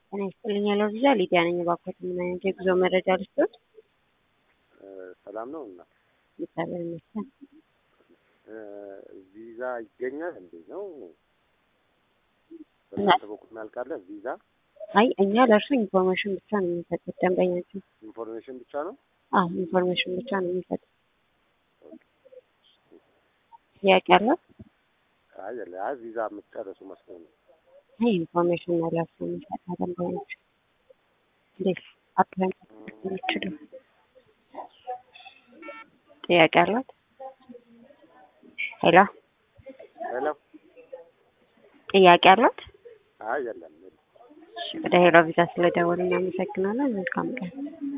ጤና ይስጥልኝ ያለው ቪዛ ሊዲያ ነኝ። እባክዎት ምን አይነት የጉዞ መረጃ ልስጥዎት? ሰላም ነው እና እግዚአብሔር ይመስገን። ቪዛ ይገኛል እንዴ ነው? በእናንተ በኩል ያልቃለ ቪዛ አይ እኛ ለእርሱ ኢንፎርሜሽን ብቻ ነው የሚሰጡት ደንበኛችን። ኢንፎርሜሽን ብቻ ነው። አዎ ኢንፎርሜሽን ብቻ ነው የሚሰጡት። ጥያቄ አለ? አይ የለ አይ ቪዛ የምትጨርሱ መስሎኝ ነው። አይ ኢንፎርሜሽን ነው ለእርሱ የሚሰጠው ደንበኛችን። እንዴት አፕላይ የሚችሉ ጥያቄ አለት? ሄሎ ሄሎ ጥያቄ አለት? አይ የለም የለም። ወደ ሄሎ ቪዛ ስለደወሉ እናመሰግናለን። መልካም ቀን።